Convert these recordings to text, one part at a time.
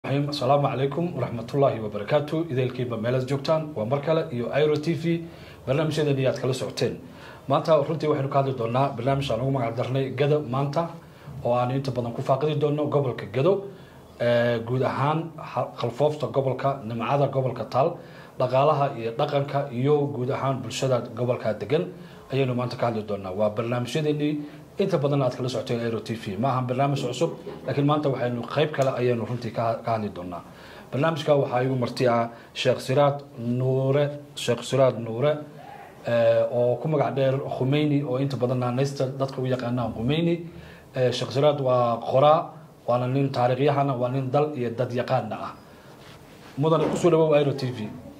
raxiim asalaamu calaykum waraxmatullaahi wabarakaatu idaylkiiba meelaad joogtaan waa mar kale iyo iro t v barnaamijyadeeni aad kala socoteen maanta runtii waxaynu ka hadli doonaa barnaamij aan ugu magac darnay gado maanta oo aan inta badan ku faaqidi doono gobolka gado guud ahaan khalfoofta gobolka nimcada gobolka taal dhaqaalaha iyo dhaqanka iyo guud ahaan bulshada gobolka degan ayaynu maanta ka hadli doonaa waa barnaamijyadeennii inta badan aad kala socoteen aero t v ma ahan barnaamij cusub laakiin maanta waxaynu qeyb kale ayaynu runtii ka hadli doonaa barnaamijka waxaa igu marti ah sheekh siraad nuure sheekh siraad nuure oo ku magac dheer khumeyni oo inta badan naanaysta dadka u yaqaanaan khumeyni sheekh siraad waa qoraa waana nin taariikhyahana waa nin dal iyo dad yaqaana ah mudane kusoo dhawow aero t v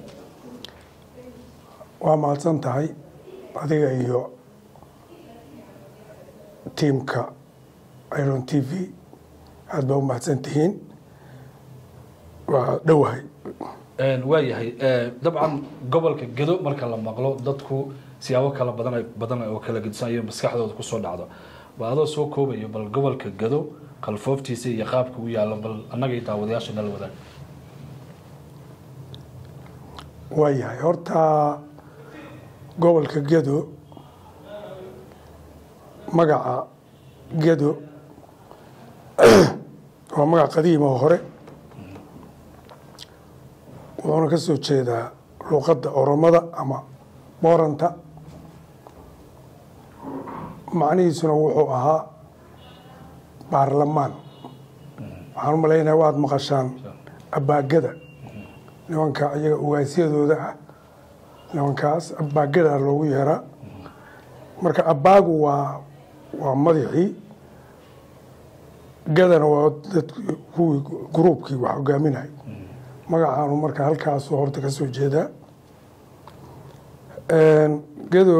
waa mahadsan tahay adiga iyo tiimka iron t v aada baa u mahadsan tihiin waa dhowahay waayahay dabcan gobolka gedo marka la maqlo dadku siyaabo kala badan badan oo kala gedisan iyo maskaxdooda kusoo dhacdo ba adoo soo koobayo bal gobolka gedo qalfooftiisa iyo qaabka u yaalo bal annaga iyo daawadayaasha nala wadaag waayahay horta gobolka gedo magaca gedo waa magac qadiima oo hore wuxuuna ka soo jeedaa luuqadda oromada ama booranta macnihiisuna wuxuu ahaa baarlamaan waxaan u malaynaya waad maqashaan abaagada nimanka iyaga ugaasyadooda ah nimankaas abaagada loogu yeeraa marka abaagu waa waa madaxii gadana waa dad kuwii gruubkii wax hogaaminay magacaanu marka halkaasu horta ka soo jeedaa gado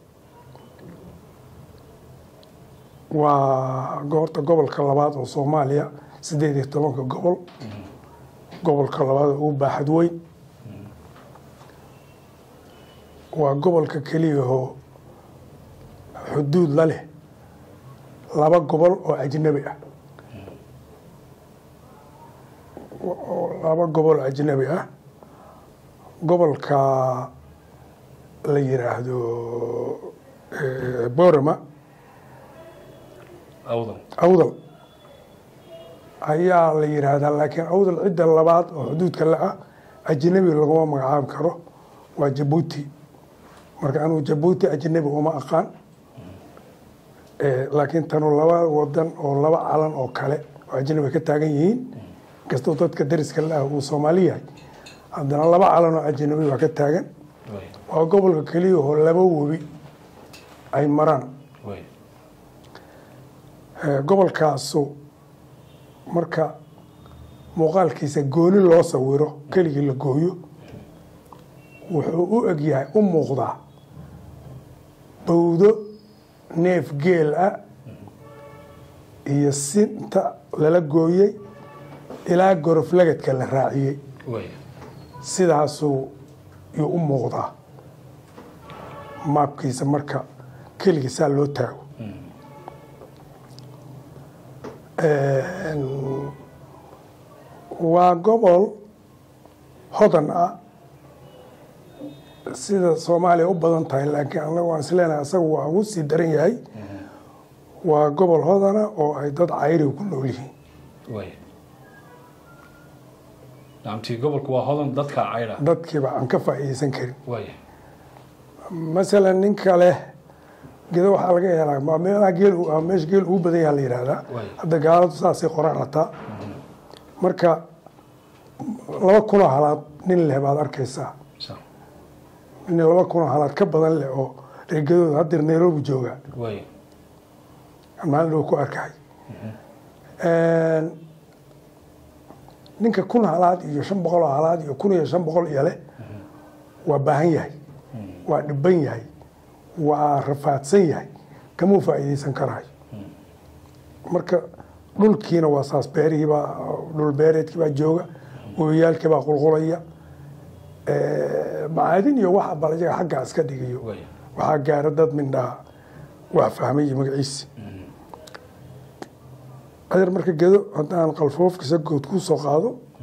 waa horta gobolka labaad oo soomaaliya siddeed iyo tobanka gobol gobolka labaad oo ugu baaxad weyn waa gobolka keliyahoo xuduud la leh laba gobol oo ajnabi ah laba gobol oo ajnabi ah gobolka la yiraahdo borama awdal ayaa la yiraahdaa laakiin awdal cidda labaad oo xuduudka la ah ajnabi laguma magacaabi karo waa jabuuti marka anuu jabuuti ajnabi uma aqaan laakiin tanu laba wadan oo laba calan oo kale oo ajnabi ka taagan yihiin inkastoo dadka dariska la ah uu soomaali yahay haddana laba calan oo ajnabi waa ka taagan waa gobolka keliya oo laba webi ay maraan gobolkaasu marka muuqaalkiisa gooni loo sawiro keligii la gooyo wuxuu u egyahay u muuqdaa bawdo neef geel ah iyo sinta lala gooyey ilaa gorof lagadka la raaciyey sidaasuu yuu u muuqdaa maabkiisa marka keligiisaa loo taago waa gobol hodan ah sida soomaaliya u badan tahay laakiin anaga waan isleenahay asaga waa ugu sii daran yahay waa gobol hodana oo ay dad cayriga ku nool yihiin namtii gobolku waa hodan dadka cayra dadkiiba aan ka faa'iideysan karin masalan ninka leh gedo waxaa laga helaa waa meelaha geel meesha geel ugu badan yaha la yihahdaa hadda gaaladu saasay qoraan hataa marka laba kunoo halaad nin leh baad arkaysaa nin laba kunoo halaad ka badan leh oo reergadooda haddeer nairobi jooga maalin dhow ku arkay ninka kun halaad iyo shan boqol oo halaad iyo kun iyo shan boqol iyo leh waa baahan yahay waa dhiban yahay waa rafaadsan yahay kamuu faa'iideysan karayo marka dhulkiina waa saas beerihiibaa dhul beereedkiibaa jooga webiyaalkiibaa qulqulaya macaadin iyo waxa bal iyaga xaggaa iska dhigayo waxaa gaara dad mindhaa waa fahmay magaciisi adeer marka gedo haddaan qalfoofkiisa good ku soo qaado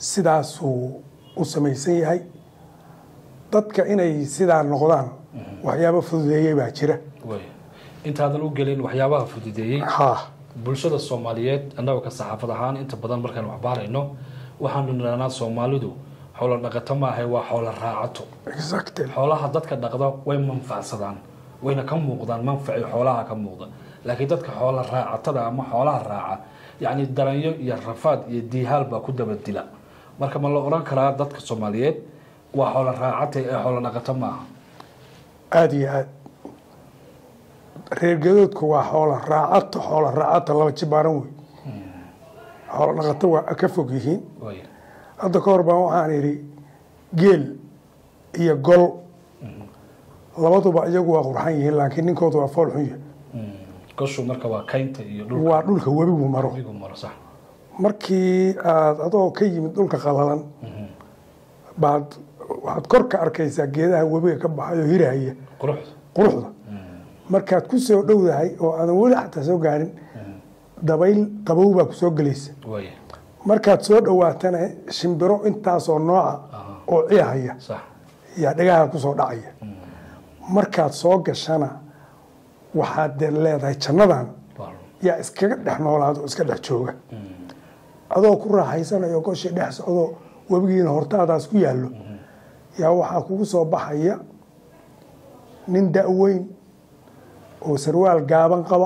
sidaasuu u samaysan yahay dadka inay sidaa noqdaan waxyaabo fududeeyey baa jira way intaadan u gelin waxyaabaha fududeeyey ha bulshada soomaaliyeed annagoo ka saxaafad ahaan inta badan markaan waxbaarayno waxaanu nidhahnaa soomaalidu xoolo dhaqato maahay waa xoolo raacato exactly xoolaha dadka dhaqda way manfacsadaan wayna ka muuqdaan manfaci xoolaha ka muuqda laakiin dadka xoola raacatada ama xoolaha raaca yacni daranyo iyo rafaad iyo diihaal baa ku dabadila marka ma la odhan karaa dadka soomaaliyeed waa xoolo raacata ee xoolo dhaqato maaha aada iyo aad reer gadoodku waa xoola raacato xoola raacata laba jibaaran wey xoola dhaqato waa ka fog yihiin way hadda ka hor baan waxaan idhi geel iyo gol labaduba iyagu waa qurxan yihiin laakiin ninkoodu waa fool xun yahay goshu marka waa kaynta iyo dhulka waa dhulka webigu maro igu maro sax markii aad adoo ka yimid dhulka qalalan baad waxaad kor ka arkaysaa geedaha webiga ka baxayo hirahaya quruxda quruxda markaad ku soo dhowdahay oo aadan weli xataa soo gaarin dabayl qabow baa ku soo gelaysa way markaad soo dhowaatana shimbiro intaasoo nooca oo ciihaya sax yaa dhagaha kusoo dhacaya markaad soo gashana waxaad dee leedahay jannadan waa yaa iskaga dhex noolaado oo iska dhex jooga adoo ku raaxaysanayo goshii dhex socdo webigiina hortaadaas ku yaallo yaa waxaa kugu soo baxaya nin da-weyn oo sarwaal gaaban qaba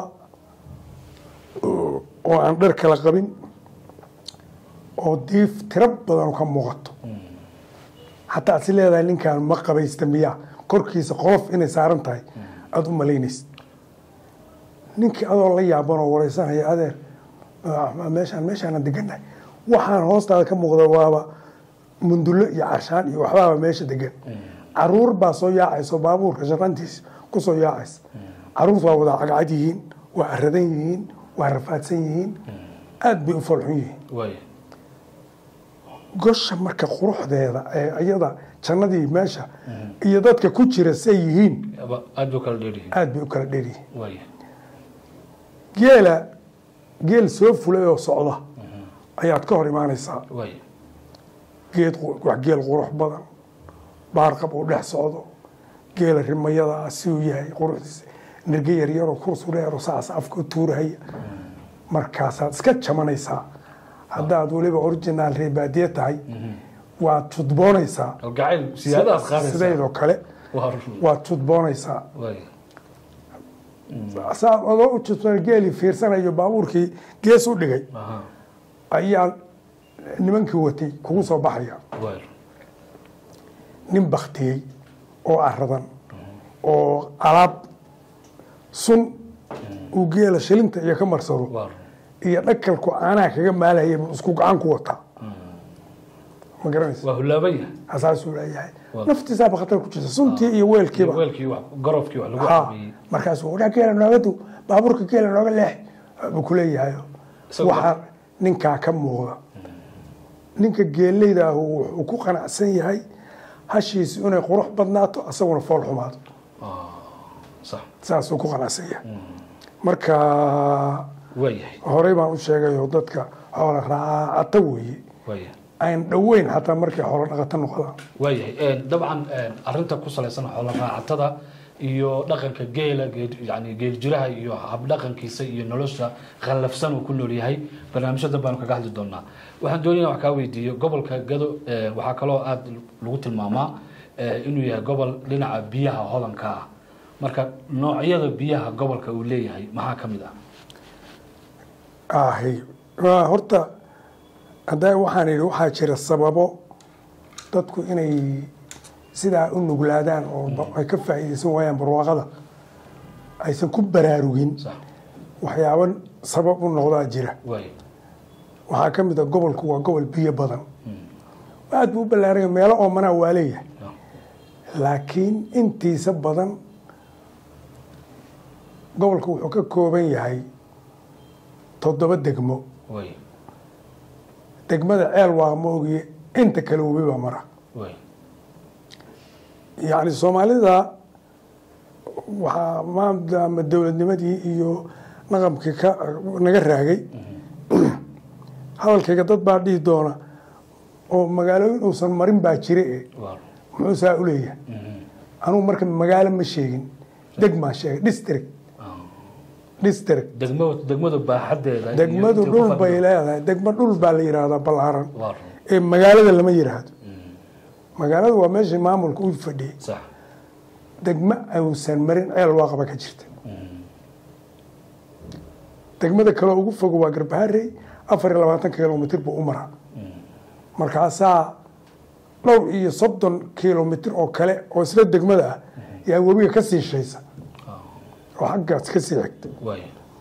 oo oo aan dhar kala qabin oo diif tiro badan ka muuqato xataa aad si leedahay ninkan ma qabaysta miyaa korkiisa qolof inay saaran tahay aada u malaynaysa ninkii adoo la yaaban oo wareysanaya adeer ah, meeshaan meeshaana degannahay waxaan hoostaada ka muuqda waaba mundullo iyo carshaan iyo waxbaaba meesha degan caruur baa soo yaacayso baabuurka shaqantiisa ku soo yaacaysa caruurtu waa wada cagcad yihiin waa aradan yihiin waa rafaadsan yihiin aada bay u falxun yihiin way gosha marka quruxdeeda ee iyada jannadii meesha iyo dadka ku jira say yihiin Aba- aad buu kala dheeryihiin aada bay u kala dheryihiin way geela geel soo fulay oo socda ayaad ka hor imaanaysaa way geed qu- wax geel qurux badan baarqab uu dhex socdo geela rimayada ah si uu yahay quruxdiisa nirge yaryaroo kursureero saas afka u tuurahaya markaasaad iska jamanaysaa haddaad weliba originaal reebaadiye tahay waad tudboonaysaa gacayl siyaadaas qaadaysa sidaydoo kale waa run waad tudboonaysaa way saad adoo u tudboon geelii fiirsanayo baabuurkii gees u dhigay aha ayaa nimankii watay kugu soo baxaya way nin baktiyey oo aradan oo alaab sun uu geela shilinta iyo ka marsado waa run iyo dhakalku caanaha kaga maalaya buu isku gacan ku wataa ma garanaysa waa hulaaban yahay asaasuu leeyahay Waa. naftiisaaba khatar ku jirta suntii iyo weelkiiba weelkii wax garofkii wax lagu ha cabeeyey markaasuu wadhaa geela nooga du baabuurka geela nooga leex buu ku leeyahay Isagoo- waxaa ninkaa ka muuqda ninka geeleyda ahu wuxuu ku qanacsan yahay hashiisu inay qurux badnaato asaguna fool xumaado sax saasuu ku qanacsan yahay marka waa yahay horey baan u sheegayo dadka xoola raacata weeye waa yahay aan dhoweyn xataa markay xoolo dhaqato noqdaan waayahay dabcan arinta ku salaysan xoolo raacatada iyo dhaqanka geela geel- yani geel jiraha iyo habdhaqankiisa iyo nolosha khallafsan uu ku nool yahay barnaamijyadan baanu kaga hadli doonaa waxaan doonaya wax kaa weydiiyo gobolka gado eh, waxaa kaloo aada lagu tilmaamaa eh, inuu yahay gobol dhinaca biyaha hodanka ah marka noocyada biyaha gobolka uu leeyahay maxaa ka mid ah ahy waa horta hadda waxaan idhi waxaa jira sababo dadku inay sidaa u nuglaadaan oo ba- ay ka faa'iidaysan waayaan barwaaqada aysan ku baraarugin sax waxyaabo sabab u noqdaa jira waay waxaa ka mid a gobolku waa gobol biyo badan aad buu u ballaaranya meelo oomanaa waa leeyahay laakiin intiisa badan gobolku wuxuu ka kooban yahay toddoba degmo waay degmada ceel waa ma ogiye inta kale webi baa mara waay yacni soomaalida waxaa maadaama dowladnimadii iyo naqamkii ka naga raagay hadalkayga dad baa dhihi doona oo magaalooyin uusan marin baa jire e waa muxuu saa u leeyahay anugu marka magaalo ma sheegin degmaan sheegay district district degmadu degmadu baaxadeeda iyo degmadu intay ku dhul bay fadhido. leedahay degmo dhul baa la yidhaahdaa ballaaran waa run ee magaalada lama yidhaahdo magaalada waa meeshii maamulka u fadhiyey sax degmo uusan marin ceel waaqaba ka jirta degmada kale ugu fogo waa garbaharey afar iyo labaatan kilomitr buu u maraa markaasaa dhowr iyo soddon kilomitr oo kale oo isla degmada ah yaa webiga ka sii shaysa oo xaggaas ka sii xigta waay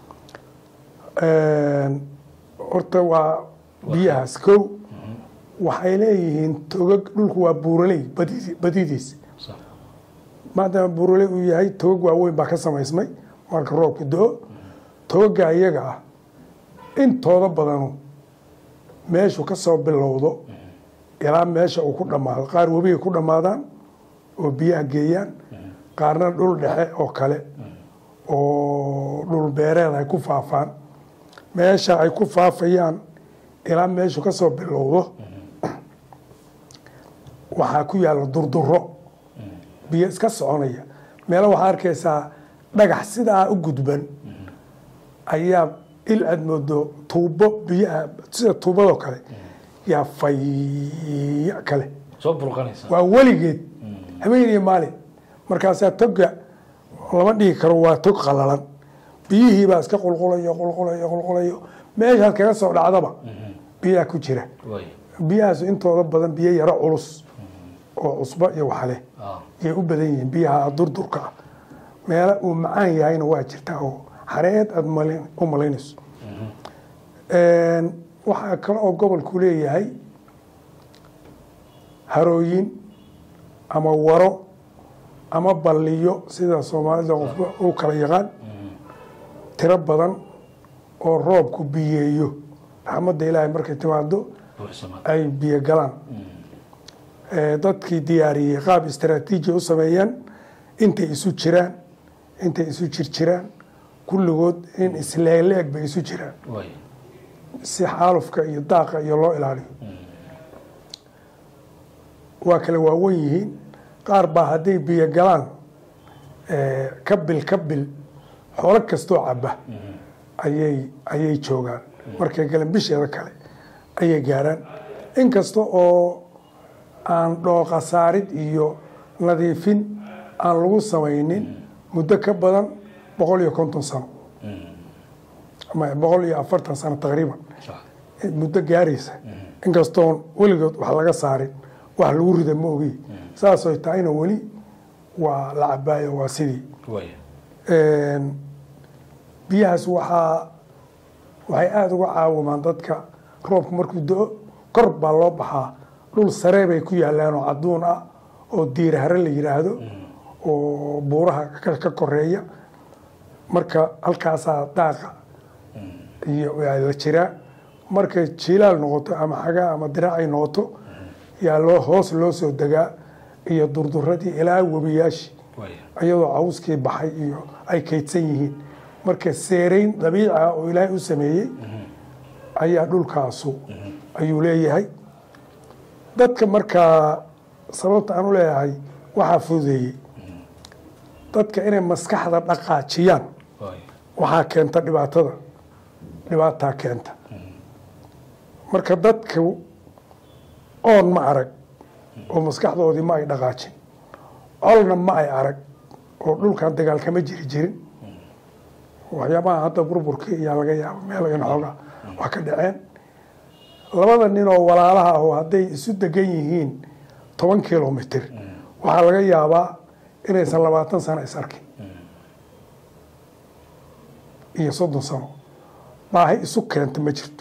horta waa biyahaas kow waxay leeyihiin togag dhulku waa buuraley badidi- badidiis sax maadaama buuraley uu yahay togag waaweyn baa ka samaysmay marka roobku do-o togaga iyaga ah intooda badanu meeshu ka soo bilowdo ilaa meesha uu ku dhammaado qaar webigay ku dhammaadaan oo biyaha geeyaan qaarna dhul dhexe oo kale oo dhul beereed ay ku faafaan meesha ay ku faafayaan ilaa meeshu ka soo bilowdo waxaa ku yaalla durduro biyo iska soconaya meelo waxaa arkaysaa dhagax sidaa u gudban ayaa il aad moodo tuubo biyaha sida tuubadoo kale yaa faya kale soo burqanaysa waa weligeed habeen iyo maalin markaasaa toga lama dhihi karo waa tog qalalan biyihii baa iska qulqulayo qulqulayo qulqulayo meeshaad kaga soo dhacdaba biyaha ku jira waay biyahaas intooda badan biyo yaro culus oo cusbo iyo waxleh ah yay u badan yihiin biyaha durdurka ah meelo uu macaan yahayna waa jirtaa oo xareed aada malin u malaynayso waxaa kale oo gobolku leeyahay harooyin ama waro ama balliyo sida soomaalida qofba u kala yaqaan tiro badan oo roobku biyeeyo raxmadda ilaahay markay timaado buuxsama ay biyo galaan dadkii diyaariyey qaab istaraatiiji u sameeyeen intay isu jiraan intay isu jirjiraan kulligood in isleegleeg bay isu jiraan waay si xaalufka iyo daaqa iyo loo ilaaliyo waa kale waawen yihiin qaar baa hadday biyo galaan ka bil ka bil xoolo kastoo caba ayay ayay joogaan markay galeen bisheeda kale ayay gaaraan inkasta oo aan dhooqa saarid iyo nadiifin aan lagu samaynin muddo ka badan boqol iyo konton sano ama boqol iyo afartan sano taqriiban sax muddo gaaraysa inkastoon weligood wax laga saarin wax lagu rida ma ogi saasooy tahayna weli waa la cabaayo waa sidii waay biyahaas waxaa waxay aada uga caawimaan dadka roobku markuu do-o kor baa loo baxaa dhul saree bay ku yaalaan oo cadduun ah oo diirahare la yidhaahdo oo buuraha ka- ka koreeya marka halkaasaa daaqa iyo la jiraa markay jilaal noqoto ama xagaa ama diraacay noqoto yaa loo hoos loo soo degaa iyo durduradii ilaa webiyaashii waay iyadoo cawskii baxay iyo ay kaydsan yihiin marka seerayn dabiici ah oo ilaahay u sameeyey ayaa dhulkaasu ayuu leeyahay dadka markaa sababta aan u leeyahay waxaa fududeeyey dadka inay maskaxda dhaqaajiyaan waay waxaa keenta dhibaatada dhibaataa keenta marka dadka oon ma arag oo maskaxdoodii ma ay dhaqaajin colna ma ay arag oo dhulkan dagaal kama jiri jirin waxyaabaha hadda burburka iyaa laga yaaba meel in xoogaa wax ka dhaceen labada nin oo walaalaha ah oo hadday isu degan yihiin toban kilomitr waxaa laga yaabaa inaysan labaatan sano is arkin iyo soddon sano baahi isu keenta ma jirto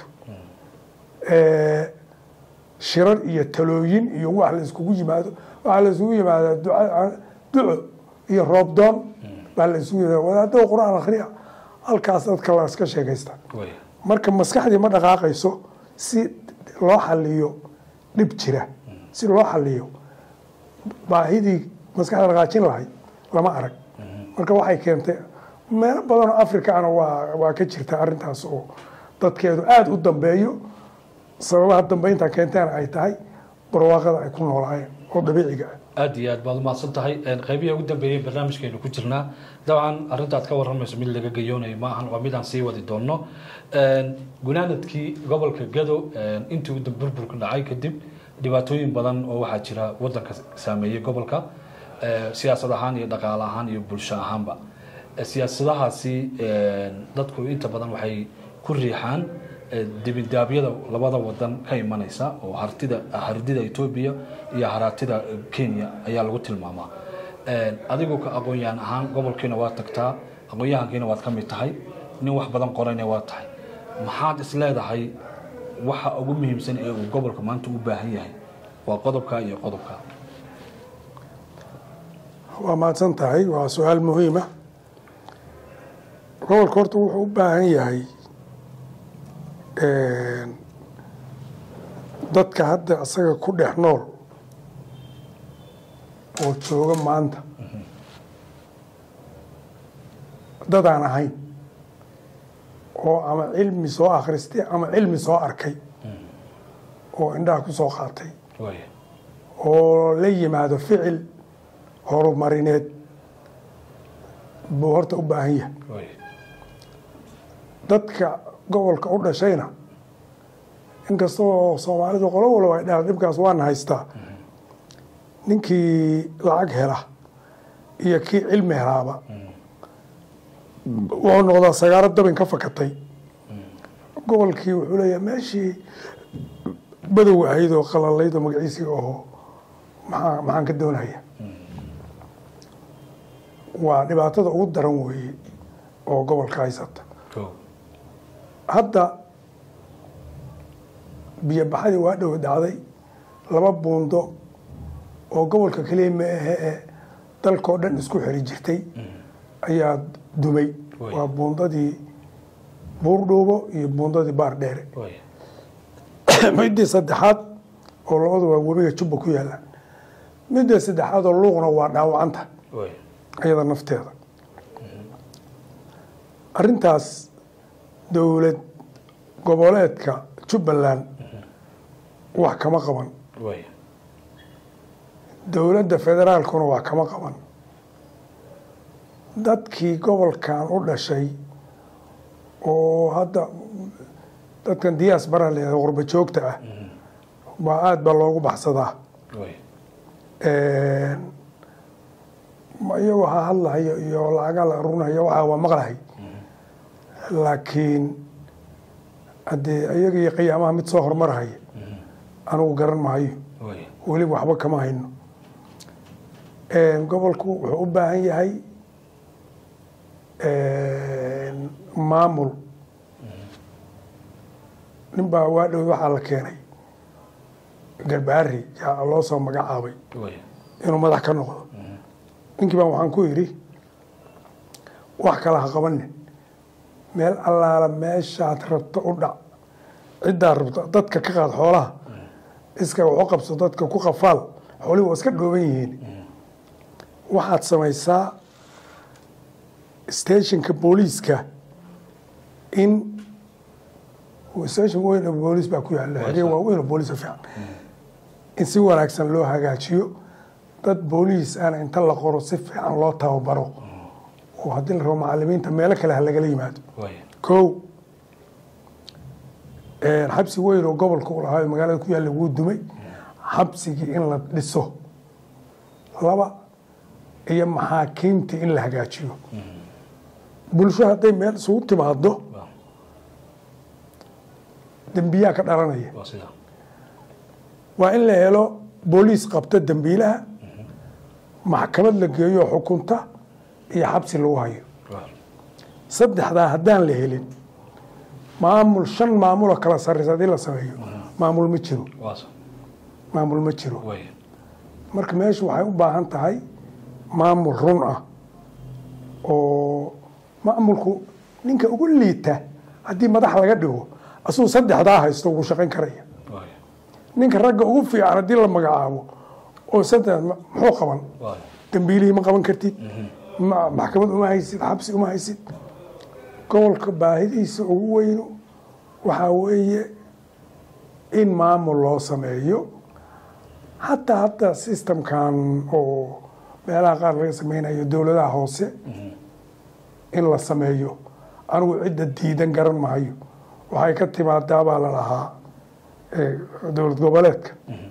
shirar iyo talooyin iyo wax la iskugu yimaado waxaa la isugu yimaadaa duca duco iyo roobdoon baa la isugu yimaada wadaadada qur-aan akhriya halkaas dadka la iska sheekaysta waay marka maskaxdii ma dhaqaaqayso si loo xaliyo dhib jira si loo xaliyo baahidii maskaxda dhaqaajin lahayd lama arag marka waxay keentay meelo badan oo africana waa waa ka jirta arrintaas oo dadkeedu aada u dambeeyo sababaha dambeynta keenteena ay tahay barwaaqada ay ku noolaayeen oo dabiiciga ah aada iyo aad baad umahadsan tahay qaybihii ugu dambeeyey barnaamijkeenu ku jirnaa dabcan arrintaad ka warramayso mid laga geyoonayo ma ahan waa midaan sii wadi doonno gunaanadkii gobolka gado intii uu burburka dhacay kadib dhibaatooyin badan oo waxaa jira wadanka saameeyey gobolka siyaasad ahaan iyo dhaqaale ahaan iyo bulsho ahaanba siyaasadahaasi dadku inta badan waxay ku riixaan dibindaabyada labada wadan ka imanaysa oo hartida hardida etoobiya iyo haraatida kenya ayaa lagu tilmaamaa adigu ka aqoon-yahan ahaan gobolkiina waad tagtaa aqoon-yahankiina waad ka mid tahay nin wax badan qorayna waad tahay maxaad is leedahay waxa ugu muhiimsan ee uu gobolka maanta u baahan yahay waa qodobka iyo qodobka waa mahadsan tahay waa su-aal muhiima gobolka horta wuxuu u baahan yahay dadka hadda isaga ku dhex nool oo jooga maanta dad aan ahayn oo ama cilmi soo akhristay ama cilmi soo arkay oo indhaha ku soo qaatay oo la yimaado ficil horumarineed buu horta u baahan yahay dadka gobolka u dhashayna inkastoo soomaalidu qolo walba ay dhaha dhibkaas waana haystaa ninkii lacag hela iyo kii cilmi helaaba wuxuu noqdaa sagaaro dabin ka fakatay gobolkii wuxuu leeyahay meeshii badow ahayd oo qalalayd oo magaciisii aho maxaa maxaan ka doonaya waa dhibaatada ugu daran weeye oo gobolka haysata hadda biyo baxadii waa dhow dhacday laba buundo oo gobolka keliya ma ahe ee dalkao dhan isku xiri jirtay ayaa dumay waa buundadii buurdhuubo iyo buundadii baar dheere midii saddexaad oo labadu waa webiga jubba ku yaalaan midda saddexaad oo luuqna waa dhaawacanta iyada nafteeda arintaas dowlad goboleedka jubbaland wax kama qaban dowladda federaalkuna wax kama qaban dadkii gobolkan u dhashay oo hadda dadkan diyaas bara leedahay qurba joogta ah baa aada baa loogu baxsadaa iyagoo ha hadlahayo iyo lacaga la arunayo waxaa waa maqlahay laakiin haddee iyaga iyo qiyaamaha mid soo hormarahaya anugu garan mahayo weliba waxba kama hayno gobolku wuxuu u baahan yahay maamul nin baa waa dhow waxaa la keenay garbaari yaa loo soo magacaabay inuu madax ka noqdo ninkii baan waxaan ku yidhi wax kale ha qabanin meel allaala meeshaad rabto u dhac ciddaa rabto dadka ka qaad xoolaha iska waxu qabso dadka ku qafaal xoolihi waa iska dhooban yihiin waxaad samaysaa stationka booliiska in station weyn oo booliis baa ku yaala xeryo waaweyn oo booliis fiican in si wanaagsan loo hagaajiyo dad booliis ana inta la qoro si fiican loo tababaro oo haddii la rabo macalimiinta meelo kale ha lagala yimaado ko xabsi weyn oo gobolka u lahaa magaalada ku yaalla wuu dumay xabsigii in la dhiso laba iyo maxaakiimtii in la hagaajiyo bulsho hadday meel isugu timaado dembiyaa ka dhalanaya waa in la helo booliis qabta dembiilaha maxkamad la geeyo xukunta iyo xabsi lagu hayo saddexdaa haddaan la helin maamul shan maamuloo kala sarreysa haddii la sameeyo maamul ma jiro maamul ma jiro marka meeshu waxay u baahan tahay maamul run ah oo maamulku ninka ugu liita haddii madax laga dhigo asuu saddexdaa haysto wuu shaqayn karaya ninka ragga ugu fiican haddii la magacaabo oo saddex muxuu qaban dambiilihii ma qaban kartid maxkamad uma haysid xabsi uma haysid gobolka baahidiisa ugu weyno waxaa weeye in maamul loo sameeyo xataa hadda systemkan oo meelaha qaar laga sameynayo dowladaha hoose in la sameeyo anigu cidda diidan garan mahayo waxay ka timaadaa baa la lahaa dowlad goboleedka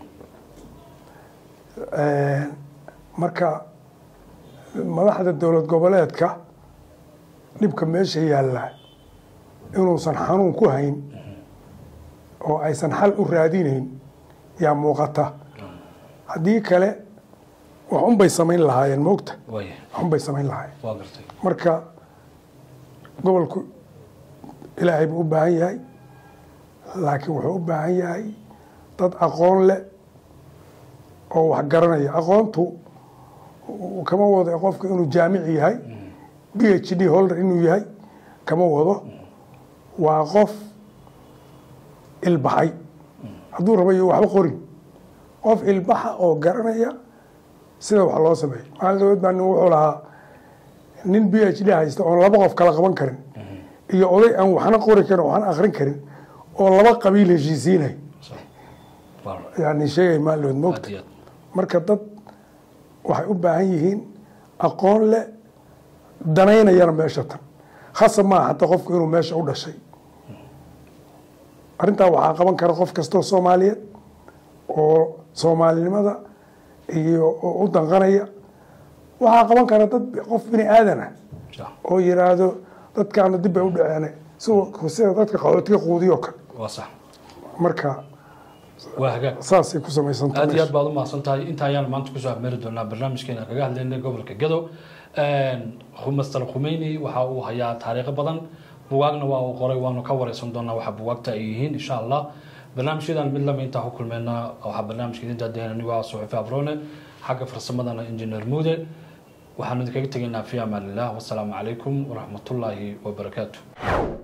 marka madaxda dowlad goboleedka dhibka meesha yaalla inuusan xanuun ku hayn oo aysan xal u raadinayn yaa muuqata haddii kale waxun bay samayn lahaayeen moogta waxun bay samayn lahaayeen marka gobolku ilaahay buu u baahan yahay laakiin wuxuu u baahan yahay dad aqoon leh oo wax garanaya aqoontu kama wado qofku inuu jaamic yahay b h d holder inuu yahay kama wado waa qof ilbaxay hadduu rabayo waxba qorin qof ilbaxa oo garanaya sida wax loo sameeyo maalin daweed baa nin wuxuu lahaa nin b h d haysta oon laba qof kala qaban karin iyo oday aan waxna qori karin waxna akrin karin oo laba qabiil heshiisiinay yani sheegay maaldood moogta marka dad waxay u baahan yihiin aqoon leh danaynayana meesha tan khasab maaha hataa qofku inuu meesha u dhashay arrintaa waxaa qaban kara qof kastoo soomaaliyeed oo soomaalinimada iyo u danqanaya waxaa qaban kara dad qof bini aadana oo yiraahdo dadkaana dib bay u dhaceen sida dadka qaxootiga quudiyo kale marka waa hagaag saasay ku samaysantahay aad iyo aad baad u mahadsan tahay inta ayaan maanta kusoo afmeeri doonaa barnaamijkeena kaga hadlaynay gobolka gado master khumeyni waxa uu hayaa taariikho badan bugaagna waa uu qoray waanu ka wareysan doonaa waxa bugaagta ay yihiin insha allah barnaamijyadan mid lama intaa ku kulmeyna waxaa barnaamijka idin daadeen anigu ah suxufi abrone xagga farsamadana engineer muude waxaanu idinkaga tegaynaa fi amaan illah wasalaamu calaykum waraxmatullaahi wabarakaatu